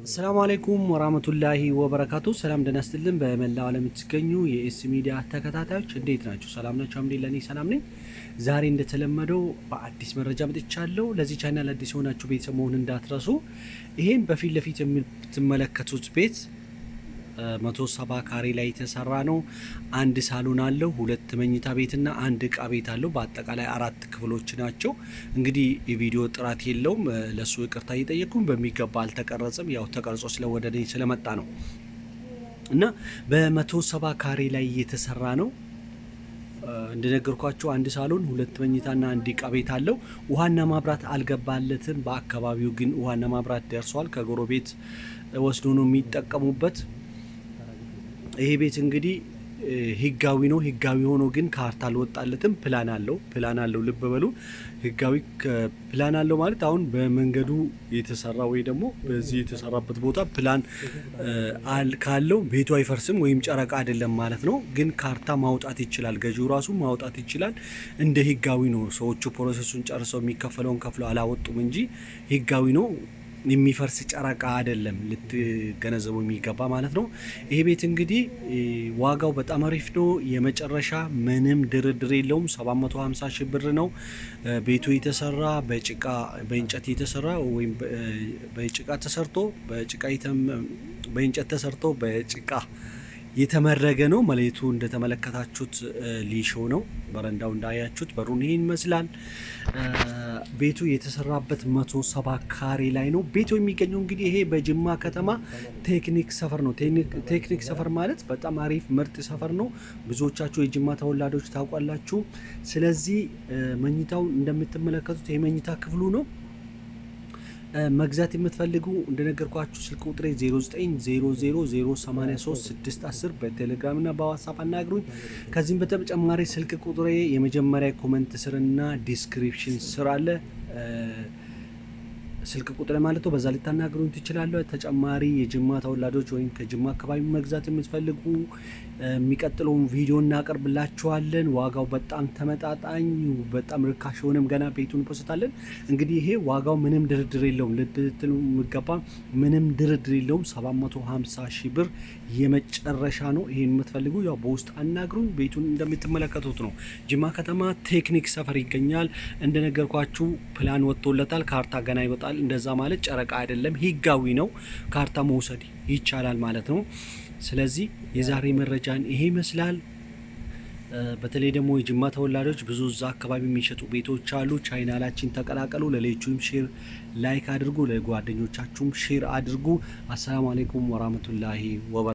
ሰላም አለይኩም ወራህመቱላሂ ወበረካቱ። ሰላም ደህና ስትልን በመላው ዓለም የምትገኙ የኤስ ሚዲያ ተከታታዮች እንዴት ናቸው? ሰላም ናቸው? አምዴላ እኔ ሰላም ነኝ። ዛሬ እንደተለመደው በአዲስ መረጃ መጥቻለሁ። ለዚህ ቻናል አዲስ የሆናችሁ ቤተሰብ መሆን እንዳትረሱ። ይሄን በፊት ለፊት የምትመለከቱት ቤት መቶ ሰባ ካሬ ላይ የተሰራ ነው። አንድ ሳሎን አለው፣ ሁለት መኝታ ቤትና አንድ እቃ ቤት አለው። በአጠቃላይ አራት ክፍሎች ናቸው። እንግዲህ የቪዲዮ ጥራት የለውም፣ ለሱ ይቅርታ እየጠየቅኩም በሚገባ አልተቀረጸም። ያው ተቀርጾ ስለወደ እኔ ስለመጣ ነው እና በመቶ ሰባ ካሬ ላይ የተሰራ ነው። እንደነገርኳቸው አንድ ሳሎን ሁለት መኝታና አንድ እቃ ቤት አለው። ውሃና ማብራት አልገባለትም። በአካባቢው ግን ውሃና ማብራት ደርሷል። ከጎረቤት ወስዶ ነው የሚጠቀሙበት። ይሄ ቤት እንግዲህ ህጋዊ ነው። ህጋዊ ሆኖ ግን ካርታ አልወጣለትም። ፕላን አለው ፕላን አለው። ልብ በሉ ህጋዊ ፕላን አለው ማለት አሁን በመንገዱ የተሰራ ወይ ደግሞ በዚህ የተሰራበት ቦታ ፕላን ካለው ቤቱ አይፈርስም ወይም ጨረቃ አይደለም ማለት ነው። ግን ካርታ ማውጣት ይችላል። ገዢው ራሱ ማውጣት ይችላል። እንደ ህጋዊ ነው። ሰዎቹ ፕሮሰሱን ጨርሰው የሚከፈለውን ከፍለው አላወጡም እንጂ ህጋዊ ነው። የሚፈርስ ጨረቃ አይደለም። ልትገነዘቡ የሚገባ ማለት ነው። ይሄ ቤት እንግዲህ ዋጋው በጣም አሪፍ ነው። የመጨረሻ ምንም ድርድር የለውም። 750 ሺህ ብር ነው። ቤቱ የተሰራ በጭቃ በእንጨት የተሰራ ወይም በጭቃ ተሰርቶ በጭቃ በእንጨት ተሰርቶ በጭቃ የተመረገ ነው። መሬቱ እንደተመለከታችሁት ሊሾ ነው። በረንዳው እንዳያችሁት በሩን ይህን ይመስላል። ቤቱ የተሰራበት መቶ ሰባ ካሬ ላይ ነው። ቤቱ የሚገኘው እንግዲህ ይሄ በጅማ ከተማ ቴክኒክ ሰፈር ነው። ቴክኒክ ሰፈር ማለት በጣም አሪፍ ምርጥ ሰፈር ነው። ብዙዎቻችሁ የጅማ ተወላዶች ታውቋላችሁ። ስለዚህ መኝታው እንደምትመለከቱት የመኝታ ክፍሉ ነው። መግዛት የምትፈልጉ እንደነገርኳችሁ ስልክ ቁጥሬ 0900083610 በቴሌግራም እና በዋትሳፕ አናግሩኝ። ከዚህም በተጨማሪ ስልክ ቁጥሬ የመጀመሪያ ኮመንት ስርና ዲስክሪፕሽን ስር አለ ስልክ ቁጥር ማለት ነው። በዛ ልታናግሩኝ ትችላለሁ። ተጨማሪ የጅማ ተወላጆች ወይም ከጅማ አካባቢ መግዛት የምትፈልጉ የሚቀጥለውን ቪዲዮ እናቀርብላችኋለን። ዋጋው በጣም ተመጣጣኝ፣ በጣም ርካሽ የሆነም ገና ቤቱን እንፖስታለን። እንግዲህ ይሄ ዋጋው ምንም ድርድር የለውም። ልትሉ የሚገባ ምንም ድርድር የለውም። 750 ሺህ ብር የመጨረሻ ነው። ይሄን የምትፈልጉ ያው በውስጥ አናግሩኝ። ቤቱን እንደምትመለከቱት ነው። ጅማ ከተማ ቴክኒክ ሰፈር ይገኛል። እንደነገርኳችሁ ፕላን ወጥቶለታል። ካርታ ገና ይወጣል። እንደዛ ማለት ጨረቃ አይደለም፣ ህጋዊ ነው። ካርታ መውሰድ ይቻላል ማለት ነው። ስለዚህ የዛሬ መረጃን ይሄ ይመስላል። በተለይ ደግሞ የጅማ ተወላጆች ብዙ እዛ አካባቢ የሚሸጡ ቤቶች አሉ። ቻይናላችን ተቀላቀሉ። ለሌሎቹም ሼር ላይክ አድርጉ፣ ለጓደኞቻችሁም ሼር አድርጉ። አሰላሙ አሌይኩም ወራህመቱላሂ ወበረካቱ